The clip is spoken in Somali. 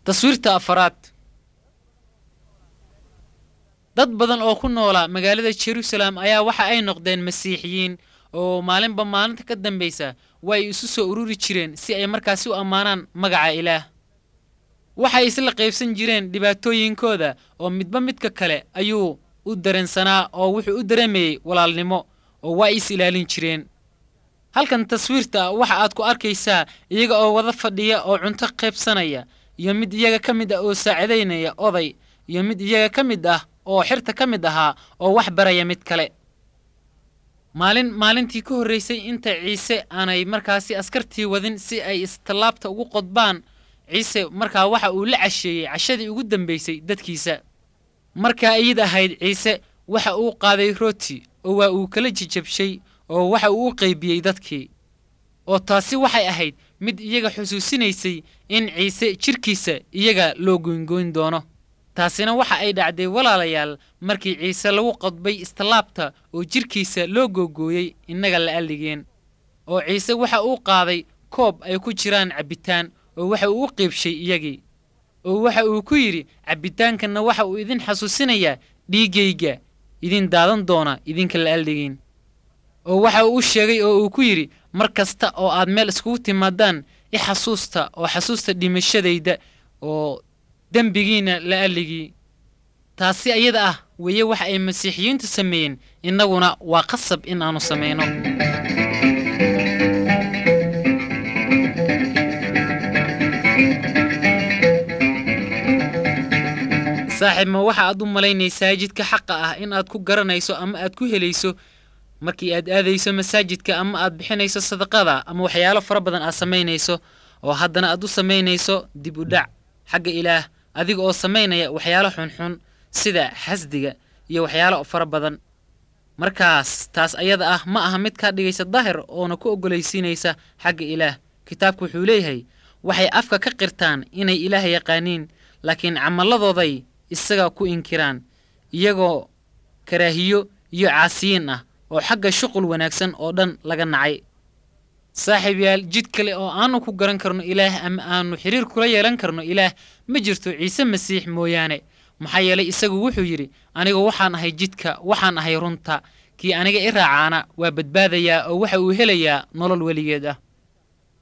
taswiirta afaraad dad badan oo ku noolaa magaalada jerusalem ayaa waxa ay noqdeen masiixiyiin oo maalinba maalinta ka dambaysa waa ay isu soo ururi jireen si ay markaasi u ammaanaan magaca ilaah waxay isla qaybsan jireen dhibaatooyinkooda oo midba midka kale ayuu u dareensanaa oo wuxuu u dareemayey walaalnimo oo waa is ilaalin jireen halkan taswiirta waxa aad ku arkaysaa iyaga oo wada fadhiya oo cunto qaybsanaya iyo mid iyaga ka mid ah oo saacidaynaya oday iyo mid iyaga ka mid ah oo xirta ka mid ahaa oo wax baraya mid kale maalin maalintii ka horraysay inta ciise aanay markaasi askartii wadin si ay istallaabta ugu qodbaan ciise markaa waxa uu la casheeyey cashadii ugu dambaysay dadkiisa markaa iyid ahayd ciise waxa uu qaaday rooti oo waa uu kala jijabshay oo waxa uu u qaybiyey dadkii oo taasi waxay ahayd mid iyaga xusuusinaysay in ciise jidhkiisa iyaga loo goyngoyn doono taasina waxa ay dhacday walaalayaal markii ciise lagu qodbay istallaabta oo jidhkiisa loo googooyey innaga la alligeen oo ciise waxa uu qaaday koob ay ku jiraan cabbitaan oo waxa uu u qiibshay iyagii oo waxa uu ku yidhi cabbitaankanna waxa uu idin xasuusinayaa dhiiggayga idin daadan doona idinka la alligeen oo waxa uu u sheegay oo uu ku yidhi mar kasta oo aad meel iskugu timaadaan i xasuusta oo xasuusta dhimashadayda oo dembigiinna la alligii taasi ayada ah weeye waxa ay masiixiyiintu sameeyeen innaguna waa qasab in aanu samayno saaxiib ma waxa aad u malaynaysaa jidka xaqa ah in aad ku garanayso ama aad ku helayso markii aad aadayso masaajidka ama aad bixinayso sadaqada ama waxyaalo fara badan aad samaynayso oo haddana aad u samaynayso dib u dhac xagga ilaah adiga oo samaynaya waxyaalo xunxun sida xasdiga iyo waxyaalo fara badan markaas taas ayada ah ma aha mid kaa dhigaysa daahir oona ku oggolaysiinaysa xagga ilaah kitaabku wuxuu leeyahay waxay afka ka qirtaan inay ilaah yaqaaniin laakiin camalladooday isaga ku inkiraan iyagoo karaahiyo iyo caasiyiin ah oo xagga shuqul wanaagsan oo dhan laga nacay saaxiib yaal jid kale oo aanu ku garan karno ilaah ama aanu xiriir kula yeelan karno ilaah ma jirto ciise masiix mooyaane maxaa yeelay isagu wuxuu yidhi anigu waxaan ahay jidka waxaan ahay runta kii aniga i raacaana waa badbaadayaa oo waxa uu helayaa nolol weligeed ah